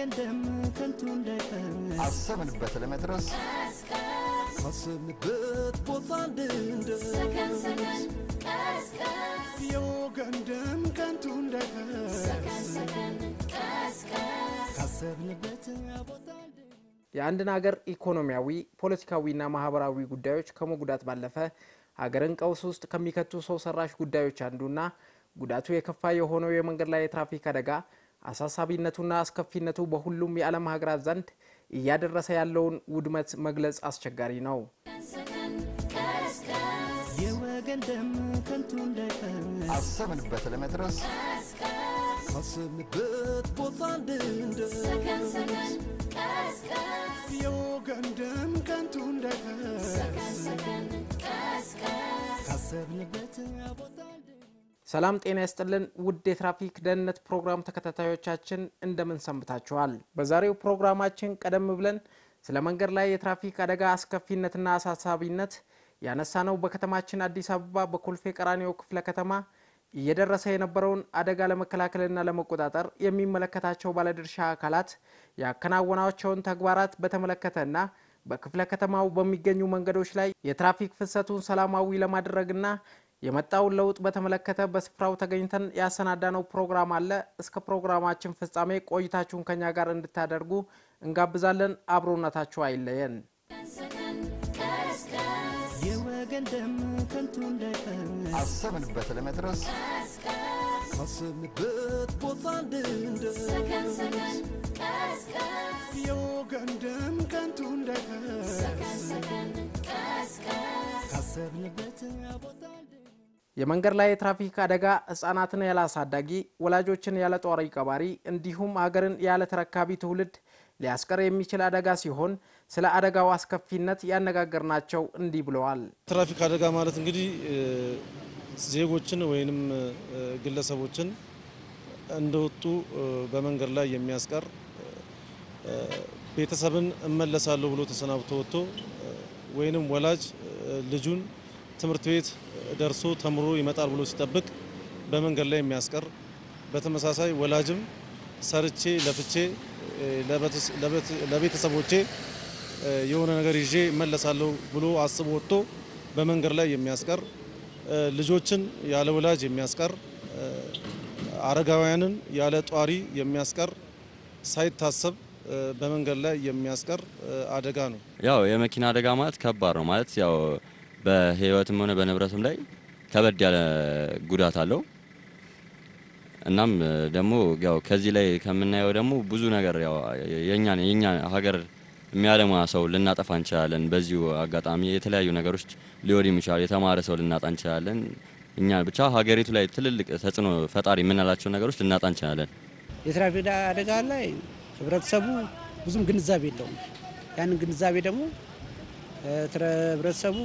የወገን ደም ከንቱ እንዳይፈስ አሰብንበት ለመድረስ ካሰብንበት ቦታ እንድንደርስ የወገን ደም ከንቱ እንዳይፈስ ካሰብንበት ቦታ እንድንደርስ የአንድን ሀገር ኢኮኖሚያዊ ፖለቲካዊና ማህበራዊ ጉዳዮች ከመጉዳት ባለፈ ሀገርን ቀውስ ውስጥ ከሚከቱ ሰው ሰራሽ ጉዳዮች አንዱና ጉዳቱ የከፋ የሆነው የመንገድ ላይ የትራፊክ አደጋ አሳሳቢነቱና አስከፊነቱ በሁሉም የዓለም ሀገራት ዘንድ እያደረሰ ያለውን ውድመት መግለጽ አስቸጋሪ ነው። የወገን ደም ከንቱ እንዳይፈስ አሰብንበት ለመድረስ ካሰብንበት ቦታ እንድንደርስ የወገን ደም ከንቱ እንዳይፈስ ካሰብንበት ቦታ እንድንደርስ ሰላም ጤና ይስጥልን ውድ የትራፊክ ደህንነት ፕሮግራም ተከታታዮቻችን እንደምን ሰንብታችኋል? በዛሬው ፕሮግራማችን ቀደም ብለን ስለ መንገድ ላይ የትራፊክ አደጋ አስከፊነትና አሳሳቢነት ያነሳነው በከተማችን አዲስ አበባ በኮልፌ ቀራኒዮ ክፍለ ከተማ እየደረሰ የነበረውን አደጋ ለመከላከልና ለመቆጣጠር የሚመለከታቸው ባለድርሻ አካላት ያከናወናቸውን ተግባራት በተመለከተና በክፍለ ከተማው በሚገኙ መንገዶች ላይ የትራፊክ ፍሰቱን ሰላማዊ ለማድረግና የመጣውን ለውጥ በተመለከተ በስፍራው ተገኝተን ያሰናዳነው ፕሮግራም አለ። እስከ ፕሮግራማችን ፍጻሜ ቆይታችሁን ከኛ ጋር እንድታደርጉ እንጋብዛለን። አብሮነታችሁ አይለየን። የወገን ደም ከንቱ እንዳይፈስ አሰብንበት ለመድረስ ካሰብንበት ቦታ እንድንደርስ የወገን ደም ከንቱ እንዳይፈስ ካሰብንበት ቦታ እንድንደርስ የመንገድ ላይ የትራፊክ አደጋ ሕጻናትን ያለ አሳዳጊ፣ ወላጆችን ያለ ጧሪ ቀባሪ እንዲሁም ሀገርን ያለ ተረካቢ ትውልድ ሊያስቀር የሚችል አደጋ ሲሆን ስለ አደጋው አስከፊነት ያነጋገርናቸው እንዲህ ብለዋል። ትራፊክ አደጋ ማለት እንግዲህ ዜጎችን ወይንም ግለሰቦችን እንደወጡ በመንገድ ላይ የሚያስቀር ቤተሰብን እመለሳለሁ ብሎ ተሰናብቶ ወጥቶ ወይንም ወላጅ ልጁን ትምህርት ቤት ደርሶ ተምሮ ይመጣል ብሎ ሲጠብቅ በመንገድ ላይ የሚያስቀር በተመሳሳይ ወላጅም ሰርቼ ለፍቼ ለቤተሰቦቼ የሆነ ነገር ይዤ እመለሳለሁ ብሎ አስቦ ወጥቶ በመንገድ ላይ የሚያስቀር ልጆችን ያለ ወላጅ የሚያስቀር አረጋውያንን ያለ ጧሪ የሚያስቀር ሳይታሰብ በመንገድ ላይ የሚያስቀር አደጋ ነው። ያው የመኪና አደጋ ማለት ከባድ ነው ማለት ያው በሕይወትም ሆነ በንብረትም ላይ ከበድ ያለ ጉዳት አለው። እናም ደግሞ ያው ከዚህ ላይ ከምናየው ደግሞ ብዙ ነገር ያው የኛ የኛ ሀገር የሚያለማ ሰው ልናጠፋ እንችላለን። በዚሁ አጋጣሚ የተለያዩ ነገሮች ሊወድም ይችላል። የተማረ ሰው ልናጣ እንችላለን። እኛ ብቻ ሀገሪቱ ላይ ትልልቅ ተጽዕኖ ፈጣሪ የምንላቸው ነገሮች ልናጣ እንችላለን። የትራፊክ አደጋ ላይ ህብረተሰቡ ብዙም ግንዛቤ የለውም። ያንን ግንዛቤ ደግሞ ህብረተሰቡ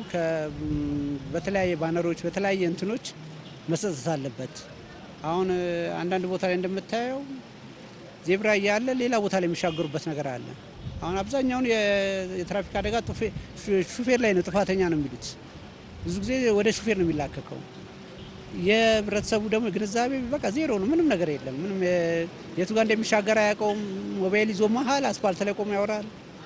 በተለያየ ባነሮች በተለያየ እንትኖች መሰጠት አለበት። አሁን አንዳንድ ቦታ ላይ እንደምታየው ዜብራ እያለ ሌላ ቦታ ላይ የሚሻገሩበት ነገር አለ። አሁን አብዛኛውን የትራፊክ አደጋ ሹፌር ላይ ነው ጥፋተኛ ነው የሚሉት። ብዙ ጊዜ ወደ ሹፌር ነው የሚላከከው። የህብረተሰቡ ደግሞ ግንዛቤ በቃ ዜሮ ነው። ምንም ነገር የለም። ምንም የቱ ጋር እንደሚሻገር አያውቀውም። ሞባይል ይዞ መሀል አስፓልት ላይ ቆሞ ያወራል።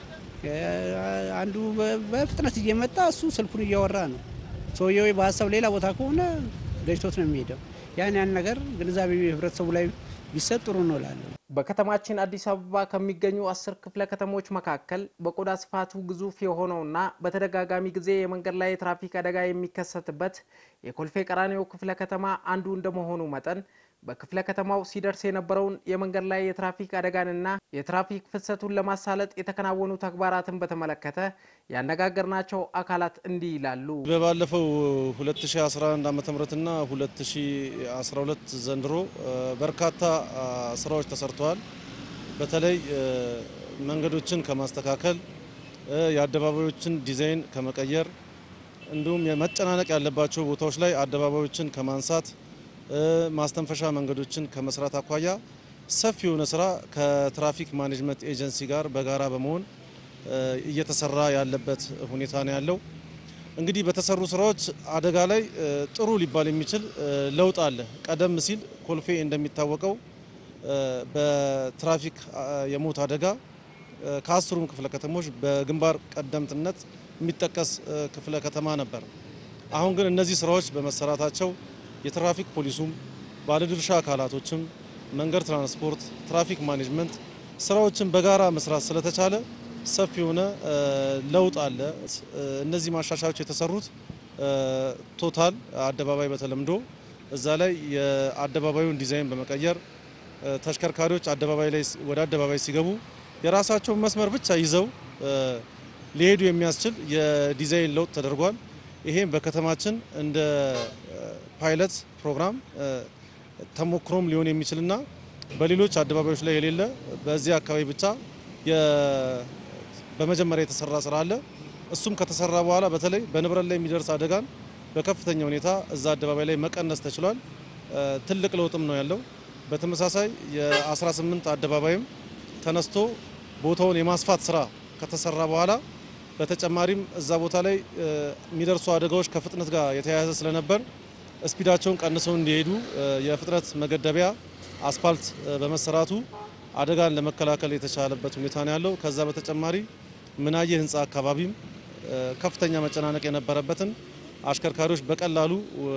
አንዱ በፍጥነት እየመጣ እሱ ስልኩን እያወራ ነው። ሰውየው በሀሳብ ሌላ ቦታ ከሆነ ገጭቶት ነው የሚሄደው። ያን ያን ነገር ግንዛቤ ህብረተሰቡ ላይ ቢሰጥ ጥሩ ነው እላለሁ። በከተማችን አዲስ አበባ ከሚገኙ አስር ክፍለ ከተሞች መካከል በቆዳ ስፋቱ ግዙፍ የሆነውና በተደጋጋሚ ጊዜ የመንገድ ላይ የትራፊክ አደጋ የሚከሰትበት የኮልፌ ቀራኒዮ ክፍለ ከተማ አንዱ እንደመሆኑ መጠን በክፍለ ከተማው ሲደርስ የነበረውን የመንገድ ላይ የትራፊክ አደጋንና የትራፊክ ፍሰቱን ለማሳለጥ የተከናወኑ ተግባራትን በተመለከተ ያነጋገርናቸው አካላት እንዲህ ይላሉ። በባለፈው 2011 ዓ.ም እና 2012 ዘንድሮ በርካታ ስራዎች ተሰርተዋል። በተለይ መንገዶችን ከማስተካከል የአደባባዮችን ዲዛይን ከመቀየር እንዲሁም የመጨናነቅ ያለባቸው ቦታዎች ላይ አደባባዮችን ከማንሳት ማስተንፈሻ መንገዶችን ከመስራት አኳያ ሰፊ የሆነ ስራ ከትራፊክ ማኔጅመንት ኤጀንሲ ጋር በጋራ በመሆን እየተሰራ ያለበት ሁኔታ ነው ያለው። እንግዲህ በተሰሩ ስራዎች አደጋ ላይ ጥሩ ሊባል የሚችል ለውጥ አለ። ቀደም ሲል ኮልፌ እንደሚታወቀው በትራፊክ የሞት አደጋ ከአስሩም ክፍለ ከተሞች በግንባር ቀደምትነት የሚጠቀስ ክፍለ ከተማ ነበር። አሁን ግን እነዚህ ስራዎች በመሰራታቸው የትራፊክ ፖሊሱም ባለድርሻ አካላቶችም መንገድ ትራንስፖርት፣ ትራፊክ ማኔጅመንት ስራዎችን በጋራ መስራት ስለተቻለ ሰፊ የሆነ ለውጥ አለ። እነዚህ ማሻሻያዎች የተሰሩት ቶታል አደባባይ በተለምዶ እዛ ላይ የአደባባዩን ዲዛይን በመቀየር ተሽከርካሪዎች አደባባይ ላይ ወደ አደባባይ ሲገቡ የራሳቸውን መስመር ብቻ ይዘው ሊሄዱ የሚያስችል የዲዛይን ለውጥ ተደርጓል። ይሄም በከተማችን እንደ ፓይለት ፕሮግራም ተሞክሮም ሊሆን የሚችልና በሌሎች አደባባዮች ላይ የሌለ በዚህ አካባቢ ብቻ በመጀመሪያ የተሰራ ስራ አለ። እሱም ከተሰራ በኋላ በተለይ በንብረት ላይ የሚደርስ አደጋን በከፍተኛ ሁኔታ እዛ አደባባይ ላይ መቀነስ ተችሏል። ትልቅ ለውጥም ነው ያለው። በተመሳሳይ የ18 አደባባይም ተነስቶ ቦታውን የማስፋት ስራ ከተሰራ በኋላ በተጨማሪም እዛ ቦታ ላይ የሚደርሱ አደጋዎች ከፍጥነት ጋር የተያያዘ ስለነበር ስፒዳቸውን ቀንሰው እንዲሄዱ የፍጥነት መገደቢያ አስፓልት በመሰራቱ አደጋን ለመከላከል የተቻለበት ሁኔታ ነው ያለው። ከዛ በተጨማሪ ምናየ ህንፃ አካባቢም ከፍተኛ መጨናነቅ የነበረበትን አሽከርካሪዎች በቀላሉ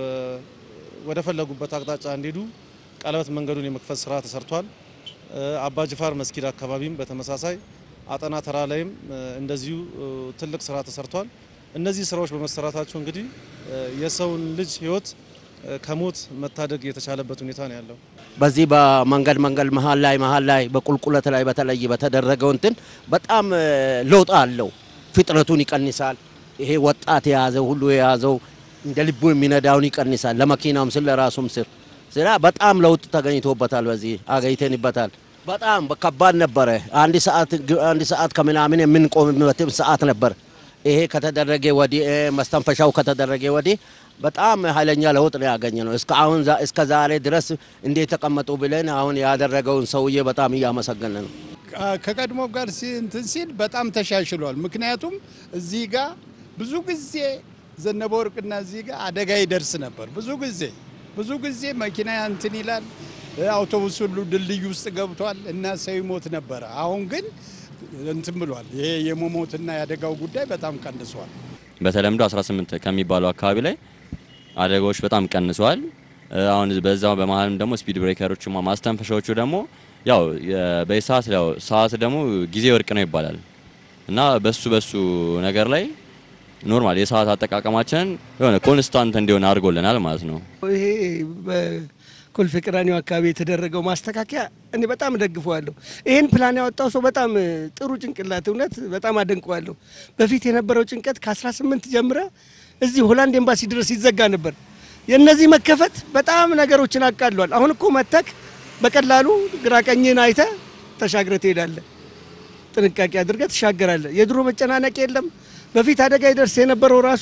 ወደ ፈለጉበት አቅጣጫ እንዲሄዱ ቀለበት መንገዱን የመክፈት ስራ ተሰርቷል። አባጅፋር መስጊድ አካባቢም በተመሳሳይ አጠና ተራ ላይም እንደዚሁ ትልቅ ስራ ተሰርቷል። እነዚህ ስራዎች በመሰራታቸው እንግዲህ የሰውን ልጅ ህይወት ከሞት መታደግ የተቻለበት ሁኔታ ነው ያለው። በዚህ በመንገድ መንገድ መሀል ላይ መሀል ላይ በቁልቁለት ላይ በተለይ በተደረገው እንትን በጣም ለውጥ አለው። ፍጥነቱን ይቀንሳል። ይሄ ወጣት የያዘው ሁሉ የያዘው እንደ ልቡ የሚነዳውን ይቀንሳል። ለመኪናውም ስል ለራሱም ስል ስራ በጣም ለውጥ ተገኝቶበታል። በዚህ አገኝተንበታል። በጣም ከባድ ነበረ። አንድ ሰዓት አንድ ሰዓት ከምናምን የምንቆምበት ሰዓት ነበር። ይሄ ከተደረገ ወዲህ መስተንፈሻው ከተደረገ ወዲህ በጣም ኃይለኛ ለውጥ ነው ያገኘ ነው። እስከ አሁን እስከ ዛሬ ድረስ እንዴት ተቀመጡ ብለን አሁን ያደረገውን ሰውዬ በጣም እያመሰገነ ነው። ከቀድሞ ጋር እንትን ሲል በጣም ተሻሽሏል። ምክንያቱም እዚህ ጋር ብዙ ጊዜ ዘነበ ወርቅና እዚህ ጋር አደጋ ይደርስ ነበር። ብዙ ጊዜ ብዙ ጊዜ መኪና እንትን ይላል፣ አውቶቡስ ሁሉ ድልድይ ውስጥ ገብቷል እና ሰው ይሞት ነበረ። አሁን ግን እንትን ብሏል። ይሄ የመሞትና የአደጋው ጉዳይ በጣም ቀንሷል። በተለምዶ 18 ከሚባለው አካባቢ ላይ አደጋዎች በጣም ቀንሰዋል። አሁን በዛው በመሀልም ደግሞ ስፒድ ብሬከሮቹ ማስተንፈሻዎቹ ደግሞ ያው በሰዓት ያው ሰዓት ደግሞ ጊዜ ወርቅ ነው ይባላል እና በሱ በሱ ነገር ላይ ኖርማል የሰዓት አጠቃቀማችንን የሆነ ኮንስታንት እንዲሆን አድርጎልናል ማለት ነው። ይሄ በኮልፌ ቀራኒዮ አካባቢ የተደረገው ማስተካከያ እኔ በጣም እደግፈዋለሁ። ይህን ፕላን ያወጣው ሰው በጣም ጥሩ ጭንቅላት፣ እውነት በጣም አደንቀዋለሁ። በፊት የነበረው ጭንቀት ከ18 ጀምረ እዚህ ሆላንድ ኤምባሲ ድረስ ይዘጋ ነበር። የእነዚህ መከፈት በጣም ነገሮችን አቃሏል። አሁን እኮ መተክ በቀላሉ ግራ አይተ ተሻግረ ትሄዳለ። ጥንቃቄ አድርገ ትሻገራለ። የድሮ መጨናነቅ የለም። በፊት አደጋ ይደርስ የነበረው ራሱ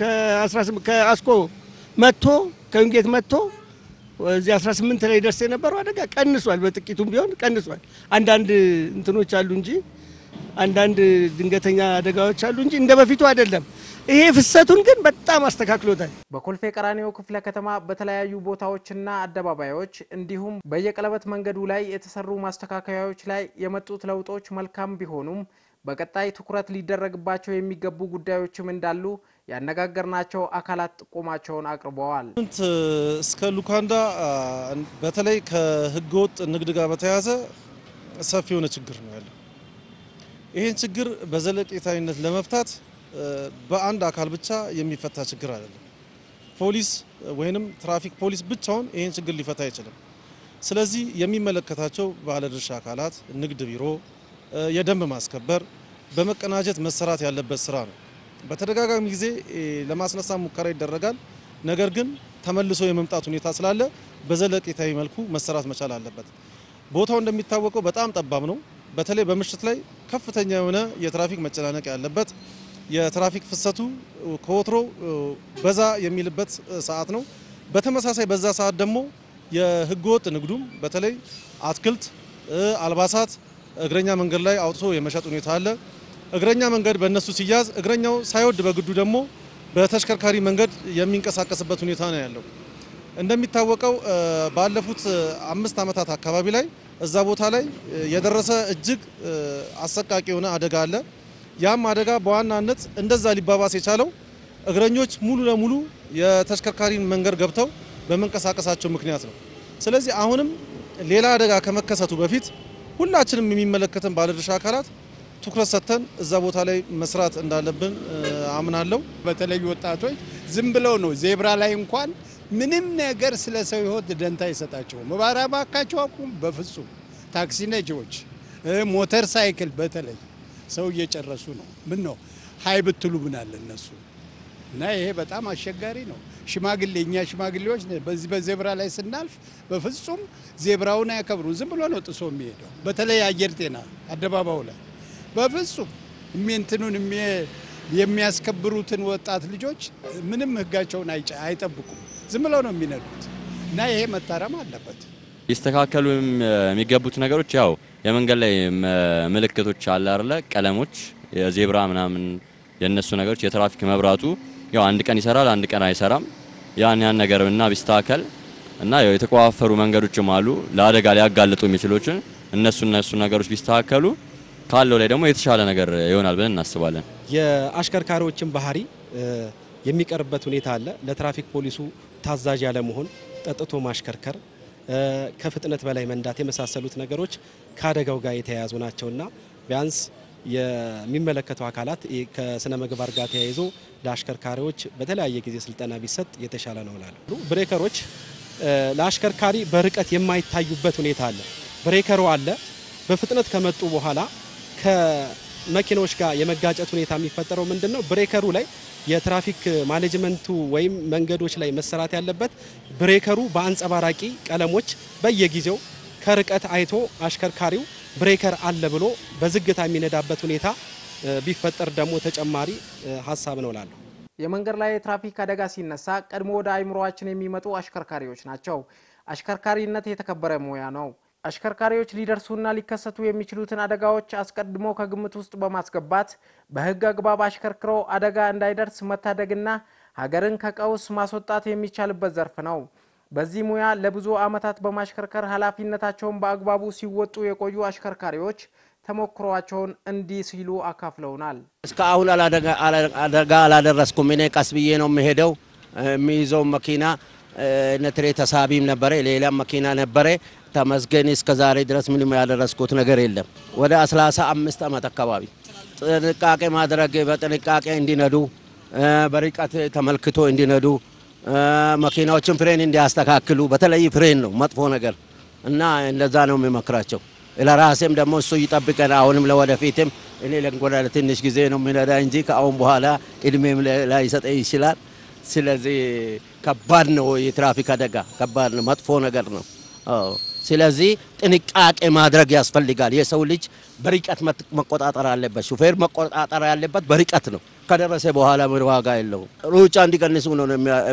ከአስኮ መጥቶ ከዊንጌት መጥቶ እዚህ 18 ላይ ደርስ የነበረው አደጋ ቀንሷል። በጥቂቱም ቢሆን ቀንሷል። አንዳንድ እንትኖች አሉ እንጂ አንዳንድ ድንገተኛ አደጋዎች አሉ እንጂ እንደ በፊቱ አይደለም። ይሄ ፍሰቱን ግን በጣም አስተካክሎታል። በኮልፌ ቀራኒዮ ክፍለ ከተማ በተለያዩ ቦታዎችና አደባባዮች እንዲሁም በየቀለበት መንገዱ ላይ የተሰሩ ማስተካከያዎች ላይ የመጡት ለውጦች መልካም ቢሆኑም በቀጣይ ትኩረት ሊደረግባቸው የሚገቡ ጉዳዮችም እንዳሉ ያነጋገርናቸው አካላት ጥቆማቸውን አቅርበዋል። ስምንት እስከ ሉካንዳ በተለይ ከህገወጥ ንግድ ጋር በተያያዘ ሰፊ የሆነ ችግር ነው ያለው። ይህን ችግር በዘለቄታዊነት ለመፍታት በአንድ አካል ብቻ የሚፈታ ችግር አይደለም። ፖሊስ ወይንም ትራፊክ ፖሊስ ብቻውን ይህን ችግር ሊፈታ አይችልም። ስለዚህ የሚመለከታቸው ባለድርሻ አካላት፣ ንግድ ቢሮ፣ የደንብ ማስከበር በመቀናጀት መሰራት ያለበት ስራ ነው። በተደጋጋሚ ጊዜ ለማስነሳት ሙከራ ይደረጋል። ነገር ግን ተመልሶ የመምጣት ሁኔታ ስላለ በዘለቄታዊ መልኩ መሰራት መቻል አለበት። ቦታው እንደሚታወቀው በጣም ጠባብ ነው። በተለይ በምሽት ላይ ከፍተኛ የሆነ የትራፊክ መጨናነቅ ያለበት የትራፊክ ፍሰቱ ከወትሮ በዛ የሚልበት ሰዓት ነው። በተመሳሳይ በዛ ሰዓት ደግሞ የህገወጥ ንግዱም በተለይ አትክልት፣ አልባሳት እግረኛ መንገድ ላይ አውጥቶ የመሸጥ ሁኔታ አለ። እግረኛ መንገድ በእነሱ ሲያዝ እግረኛው ሳይወድ በግዱ ደግሞ በተሽከርካሪ መንገድ የሚንቀሳቀስበት ሁኔታ ነው ያለው። እንደሚታወቀው ባለፉት አምስት ዓመታት አካባቢ ላይ እዛ ቦታ ላይ የደረሰ እጅግ አሰቃቂ የሆነ አደጋ አለ። ያም አደጋ በዋናነት እንደዛ ሊባባስ የቻለው እግረኞች ሙሉ ለሙሉ የተሽከርካሪን መንገድ ገብተው በመንቀሳቀሳቸው ምክንያት ነው። ስለዚህ አሁንም ሌላ አደጋ ከመከሰቱ በፊት ሁላችንም የሚመለከተን ባለድርሻ አካላት ትኩረት ሰጥተን እዛ ቦታ ላይ መስራት እንዳለብን አምናለሁ። በተለይ ወጣቶች ዝም ብለው ነው ዜብራ ላይ እንኳን ምንም ነገር ስለ ሰው ሕይወት ደንታ አይሰጣቸውም። እባካችሁ አቁም። በፍጹም ታክሲ ነጂዎች፣ ሞተር ሳይክል በተለይ ሰው እየጨረሱ ነው። ምን ነው ሀይ ብትሉ ምን አለ እነሱ እና ይሄ በጣም አስቸጋሪ ነው። ሽማግሌ እኛ ሽማግሌዎች በዚህ በዜብራ ላይ ስናልፍ በፍጹም ዜብራውን አያከብሩ። ዝም ብሎ ነው ጥሶ የሚሄደው። በተለይ አየር ጤና አደባባዩ ላይ በፍጹም እንትኑን የሚያስከብሩትን ወጣት ልጆች ምንም ህጋቸውን አይጠብቁም። ዝም ብለው ነው የሚነዱት እና ይሄ መታረም አለበት። ሊስተካከሉ የሚገቡት ነገሮች ያው የመንገድ ላይ ምልክቶች አለ አይደለ? ቀለሞች፣ የዜብራ ምናምን የነሱ ነገሮች፣ የትራፊክ መብራቱ ያው አንድ ቀን ይሰራል፣ አንድ ቀን አይሰራም። ያን ያን ነገር እና ቢስተካከል እና ያው የተቆፋፈሩ መንገዶችም አሉ ለአደጋ ሊያጋልጡ የሚችሎችን እነሱ እነሱ ነገሮች ቢስተካከሉ ካለው ላይ ደግሞ የተሻለ ነገር ይሆናል ብለን እናስባለን። የአሽከርካሪዎችን ባህሪ የሚቀርበት ሁኔታ አለ። ለትራፊክ ፖሊሱ ታዛዥ ያለመሆን፣ ጠጥቶ ማሽከርከር፣ ከፍጥነት በላይ መንዳት የመሳሰሉት ነገሮች ከአደጋው ጋር የተያያዙ ናቸውና ቢያንስ የሚመለከተው አካላት ከስነ ምግባር ጋር ተያይዞ ለአሽከርካሪዎች በተለያየ ጊዜ ስልጠና ቢሰጥ የተሻለ ነው እላለሁ። ብሬከሮች ለአሽከርካሪ በርቀት የማይታዩበት ሁኔታ አለ። ብሬከሩ አለ። በፍጥነት ከመጡ በኋላ ከመኪናዎች ጋር የመጋጨት ሁኔታ የሚፈጠረው ምንድን ነው? ብሬከሩ ላይ የትራፊክ ማኔጅመንቱ ወይም መንገዶች ላይ መሰራት ያለበት ብሬከሩ በአንጸባራቂ ቀለሞች በየጊዜው ከርቀት አይቶ አሽከርካሪው ብሬከር አለ ብሎ በዝግታ የሚነዳበት ሁኔታ ቢፈጠር ደግሞ ተጨማሪ ሀሳብ ነው እላለሁ። የመንገድ ላይ የትራፊክ አደጋ ሲነሳ ቀድሞ ወደ አይምሮአችን የሚመጡ አሽከርካሪዎች ናቸው። አሽከርካሪነት የተከበረ ሙያ ነው። አሽከርካሪዎች ሊደርሱና ሊከሰቱ የሚችሉትን አደጋዎች አስቀድሞ ከግምት ውስጥ በማስገባት በሕግ አግባብ አሽከርክሮ አደጋ እንዳይደርስ መታደግና ሀገርን ከቀውስ ማስወጣት የሚቻልበት ዘርፍ ነው። በዚህ ሙያ ለብዙ ዓመታት በማሽከርከር ኃላፊነታቸውን በአግባቡ ሲወጡ የቆዩ አሽከርካሪዎች ተሞክሯቸውን እንዲህ ሲሉ አካፍለውናል። እስከ አሁን አደጋ አላደረስኩም። እኔ ቀስ ብዬ ነው የምሄደው። የሚይዘው መኪና ነትሬ ተሳቢም ነበረ፣ ሌላም መኪና ነበረ። ተመስገን እስከ ዛሬ ድረስ ምንም ያደረስኩት ነገር የለም። ወደ አስራሳ አምስት ዓመት አካባቢ ጥንቃቄ ማድረግ በጥንቃቄ እንዲነዱ በርቀት ተመልክቶ እንዲነዱ መኪናዎችን ፍሬን እንዲያስተካክሉ በተለይ ፍሬን ነው መጥፎ ነገር እና እንደዛ ነው የሚመክራቸው። ለራሴም ደግሞ እሱ ይጠብቀን። አሁንም ለወደፊትም እኔ ለንጎዳ ትንሽ ጊዜ ነው የሚነዳ እንጂ ከአሁን በኋላ እድሜም ላይሰጠኝ ይችላል። ስለዚህ ከባድ ነው የትራፊክ አደጋ ከባድ ነው፣ መጥፎ ነገር ነው። ስለዚህ ጥንቃቄ ማድረግ ያስፈልጋል። የሰው ልጅ በርቀት መቆጣጠር አለበት። ሹፌር መቆጣጠር ያለበት በርቀት ነው። ከደረሰ በኋላ ምን ዋጋ የለውም። ሩጫ እንዲቀንሱ ነው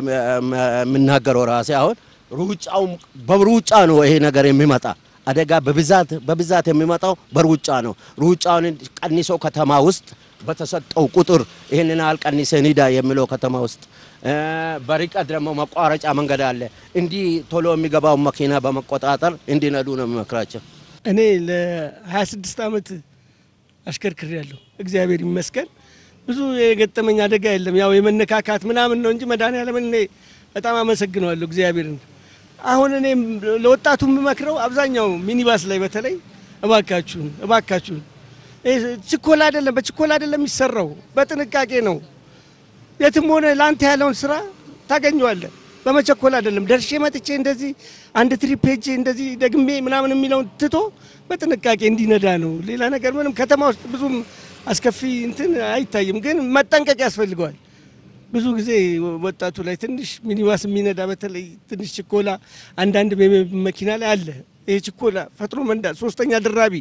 የምናገረው ራሴ። አሁን ሩጫው በሩጫ ነው ይሄ ነገር የሚመጣ አደጋ በብዛት በብዛት የሚመጣው በሩጫ ነው። ሩጫውን ቀንሶ ከተማ ውስጥ በተሰጠው ቁጥር ይህንን ያህል ቀንሰን ሂዳ የሚለው ከተማ ውስጥ በርቀት ደግሞ መቋረጫ መንገድ አለ። እንዲህ ቶሎ የሚገባውን መኪና በመቆጣጠር እንዲነዱ ነው የሚመክራቸው። እኔ ለ26 ዓመት አሽከርክር ያለሁ እግዚአብሔር ይመስገን። ብዙ የገጠመኝ አደጋ የለም። ያው የመነካካት ምናምን ነው እንጂ መድኃኒዓለምን እኔ በጣም አመሰግነዋለሁ እግዚአብሔርን። አሁን እኔ ለወጣቱ የምመክረው አብዛኛው ሚኒባስ ላይ በተለይ እባካችሁን እባካችሁን ችኮላ አይደለም፣ በችኮላ አይደለም የሚሰራው፣ በጥንቃቄ ነው። የትም ሆነ ለአንተ ያለውን ስራ ታገኘዋለህ። በመቸኮል አይደለም። ደርሼ መጥቼ እንደዚህ አንድ ትሪፕ ሄጄ እንደዚህ ደግሜ ምናምን የሚለውን ትቶ በጥንቃቄ እንዲነዳ ነው። ሌላ ነገር ምንም ከተማ ውስጥ ብዙም አስከፊ እንትን አይታይም፣ ግን መጠንቀቅ ያስፈልገዋል። ብዙ ጊዜ ወጣቱ ላይ ትንሽ ሚኒባስ የሚነዳ በተለይ ትንሽ ችኮላ አንዳንድ መኪና ላይ አለ። ይሄ ችኮላ ፈጥኖ መንዳት፣ ሶስተኛ ድራቢ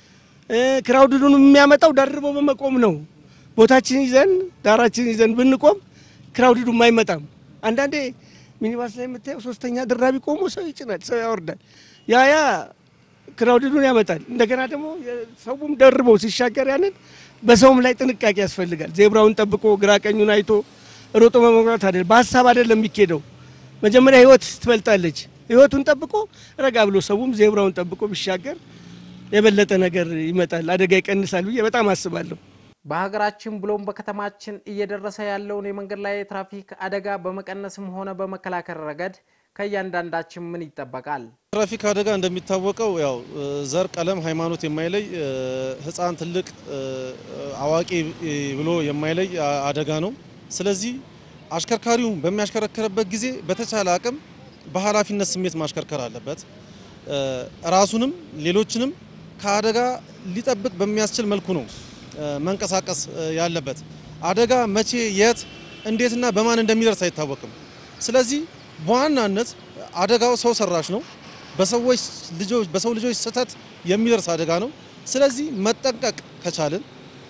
ክራውድዱን የሚያመጣው ደርቦ በመቆም ነው። ቦታችን ይዘን ዳራችን ይዘን ብንቆም ክራውድዱም አይመጣም። አንዳንዴ ሚኒባስ ላይ የምታየው ሶስተኛ ድራቢ ቆሞ ሰው ይጭናል፣ ሰው ያወርዳል። ያ ያ ክራውድዱን ያመጣል። እንደገና ደግሞ ሰውም ደርበው ሲሻገር ያንን በሰውም ላይ ጥንቃቄ ያስፈልጋል። ዜብራውን ጠብቆ ግራ ቀኙን አይቶ ሮጦ መመራት አይደለም፣ በሀሳብ አይደለም የሚኬደው። መጀመሪያ ህይወት ትበልጣለች። ህይወቱን ጠብቆ ረጋ ብሎ ሰውም ዜብራውን ጠብቆ ቢሻገር የበለጠ ነገር ይመጣል፣ አደጋ ይቀንሳል ብዬ በጣም አስባለሁ። በሀገራችን ብሎም በከተማችን እየደረሰ ያለውን የመንገድ ላይ የትራፊክ አደጋ በመቀነስም ሆነ በመከላከል ረገድ ከእያንዳንዳችን ምን ይጠበቃል? ትራፊክ አደጋ እንደሚታወቀው ያው ዘር፣ ቀለም፣ ሃይማኖት የማይለይ ህፃን፣ ትልቅ፣ አዋቂ ብሎ የማይለይ አደጋ ነው። ስለዚህ አሽከርካሪው በሚያሽከረክርበት ጊዜ በተቻለ አቅም በኃላፊነት ስሜት ማሽከርከር አለበት። ራሱንም ሌሎችንም ከአደጋ ሊጠብቅ በሚያስችል መልኩ ነው መንቀሳቀስ ያለበት። አደጋ መቼ፣ የት፣ እንዴትና በማን እንደሚደርስ አይታወቅም። ስለዚህ በዋናነት አደጋው ሰው ሰራሽ ነው። በሰዎች ልጆች በሰው ልጆች ስህተት የሚደርስ አደጋ ነው። ስለዚህ መጠንቀቅ ከቻልን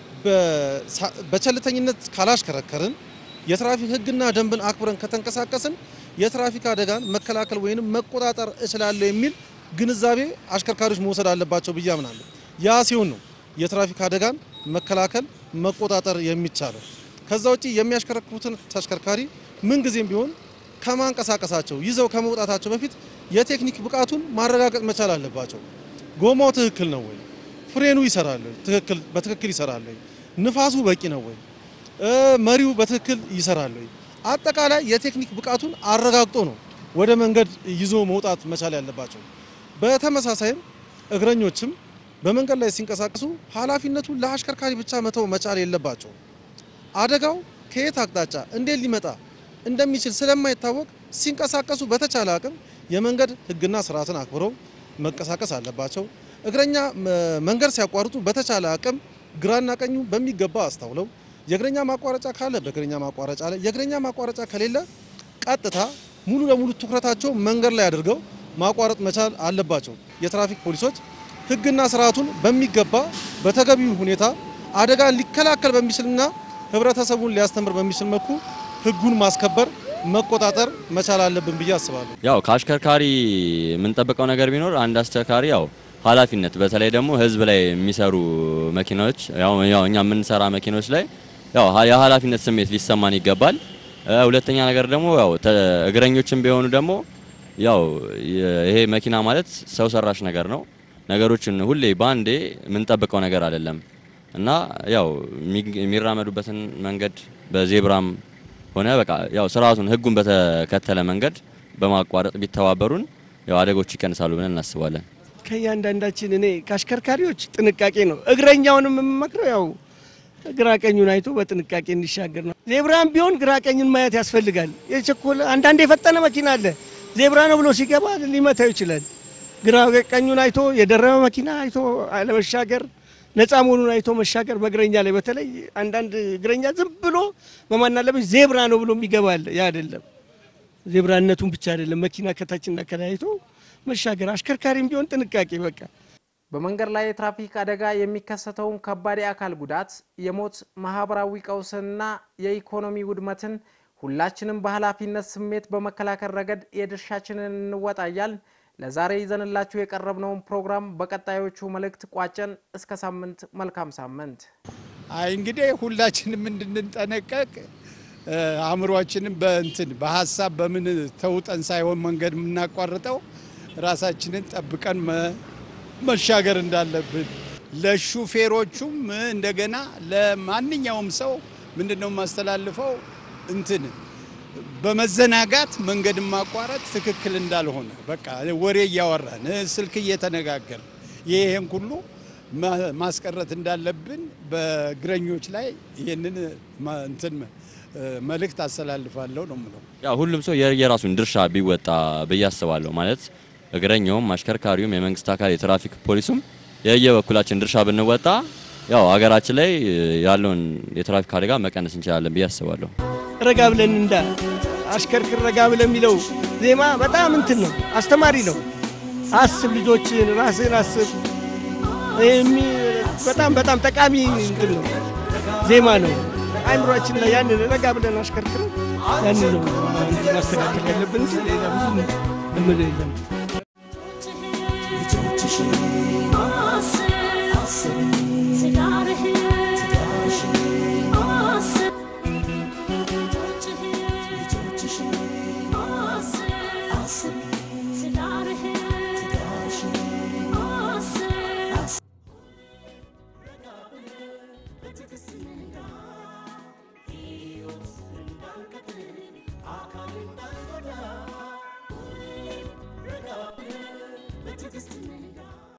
በቸልተኝነት ካላሽከረከርን የትራፊክ ሕግና ደንብን አክብረን ከተንቀሳቀስን የትራፊክ አደጋን መከላከል ወይንም መቆጣጠር እችላለሁ የሚል ግንዛቤ አሽከርካሪዎች መውሰድ አለባቸው ብዬ አምናለሁ። ያ ሲሆን ነው የትራፊክ አደጋን መከላከል መቆጣጠር የሚቻለው። ከዛ ውጪ የሚያሽከረክሩትን ተሽከርካሪ ምንጊዜም ቢሆን ከማንቀሳቀሳቸው ይዘው ከመውጣታቸው በፊት የቴክኒክ ብቃቱን ማረጋገጥ መቻል አለባቸው። ጎማው ትክክል ነው ወይ? ፍሬኑ ይሰራል ወይ? ትክክል በትክክል ይሰራል ወይ? ንፋሱ በቂ ነው ወይ? መሪው በትክክል ይሰራል ወይ? አጠቃላይ የቴክኒክ ብቃቱን አረጋግጦ ነው ወደ መንገድ ይዞ መውጣት መቻል ያለባቸው። በተመሳሳይም እግረኞችም በመንገድ ላይ ሲንቀሳቀሱ ኃላፊነቱን ለአሽከርካሪ ብቻ መተው መቻል የለባቸው። አደጋው ከየት አቅጣጫ እንዴት ሊመጣ እንደሚችል ስለማይታወቅ ሲንቀሳቀሱ በተቻለ አቅም የመንገድ ሕግና ስርዓትን አክብረው መንቀሳቀስ አለባቸው። እግረኛ መንገድ ሲያቋርጡ በተቻለ አቅም ግራና ቀኙ በሚገባ አስተውለው የእግረኛ ማቋረጫ ካለ በእግረኛ ማቋረጫ ላይ፣ የእግረኛ ማቋረጫ ከሌለ ቀጥታ ሙሉ ለሙሉ ትኩረታቸው መንገድ ላይ አድርገው ማቋረጥ መቻል አለባቸው። የትራፊክ ፖሊሶች ሕግና ስርዓቱን በሚገባ በተገቢው ሁኔታ አደጋን ሊከላከል በሚችልና ህብረተሰቡን ሊያስተምር በሚችል መልኩ ህጉን ማስከበር መቆጣጠር መቻል አለብን ብዬ አስባለሁ። ያው ከአሽከርካሪ የምንጠብቀው ነገር ቢኖር አንድ አሽከርካሪ ያው ኃላፊነት በተለይ ደግሞ ህዝብ ላይ የሚሰሩ መኪናዎች ያው ያው እኛ የምንሰራ መኪኖች ላይ ያው የኃላፊነት ስሜት ሊሰማን ይገባል። ሁለተኛ ነገር ደግሞ ያው እግረኞችም ቢሆኑ ደግሞ ያው ይሄ መኪና ማለት ሰው ሰራሽ ነገር ነው። ነገሮችን ሁሌ በአንዴ የምንጠብቀው ነገር አይደለም እና ያው የሚራመዱበትን መንገድ በዜብራም ሆነ በቃ ያው ስርዓቱን ህጉን በተከተለ መንገድ በማቋረጥ ቢተባበሩን ያው አደጎች ይቀንሳሉ ብለን እናስባለን። ከእያንዳንዳችን እኔ ከአሽከርካሪዎች ጥንቃቄ ነው። እግረኛውንም የምመክረው ያው ግራ ቀኙን አይቶ በጥንቃቄ እንዲሻገር ነው። ዜብራም ቢሆን ግራ ቀኙን ማየት ያስፈልጋል። የቸኮለ አንዳንድ የፈጠነ መኪና አለ። ዜብራ ነው ብሎ ሲገባ ሊመታው ይችላል። ግራ ቀኙን አይቶ የደረመ መኪና አይቶ አለመሻገር ነፃ መሆኑን አይቶ መሻገር በእግረኛ ላይ በተለይ አንዳንድ እግረኛ ዝም ብሎ በማናለበች ዜብራ ነው ብሎ የሚገባል። ያ አይደለም ዜብራነቱን ብቻ አይደለም መኪና ከታችና ከላይ አይቶ መሻገር። አሽከርካሪም ቢሆን ጥንቃቄ በቃ በመንገድ ላይ የትራፊክ አደጋ የሚከሰተውን ከባድ የአካል ጉዳት፣ የሞት፣ ማህበራዊ ቀውስንና የኢኮኖሚ ውድመትን ሁላችንም በኃላፊነት ስሜት በመከላከል ረገድ የድርሻችንን እንወጣ እያልን ለዛሬ ይዘንላችሁ የቀረብነውን ፕሮግራም በቀጣዮቹ መልእክት ቋጨን። እስከ ሳምንት፣ መልካም ሳምንት። አይ እንግዲህ ሁላችንም እንድንጠነቀቅ አእምሯችንም በእንትን በሀሳብ በምን ተውጠን ሳይሆን መንገድ የምናቋርጠው ራሳችንን ጠብቀን መሻገር እንዳለብን ለሹፌሮቹም እንደገና ለማንኛውም ሰው ምንድን ነው የማስተላልፈው እንትን በመዘናጋት መንገድ ማቋረጥ ትክክል እንዳልሆነ በቃ ወሬ እያወራን ስልክ እየተነጋገር ይህን ሁሉ ማስቀረት እንዳለብን በእግረኞች ላይ ይህንን እንትን መልእክት አስተላልፋለሁ ነው የምለው። ያው ሁሉም ሰው የራሱን ድርሻ ቢወጣ ብዬ አስባለሁ። ማለት እግረኛውም፣ አሽከርካሪውም፣ የመንግስት አካል የትራፊክ ፖሊሱም የየበኩላችን ድርሻ ብንወጣ ያው ሀገራችን ላይ ያለውን የትራፊክ አደጋ መቀነስ እንችላለን ብዬ አስባለሁ። ረጋ ብለን እንዳ አሽከርክር ረጋ ብለን የሚለው ዜማ በጣም እንትን ነው፣ አስተማሪ ነው። አስብ፣ ልጆችን ራስን አስብ። በጣም በጣም ጠቃሚ እንትን ነው፣ ዜማ ነው። አይምሯችን ላይ ያንን ረጋ ብለን አሽከርክረን ያንን ነው ማስተካከል ያለብን። ሌላ ብዙ የምልህ የለም።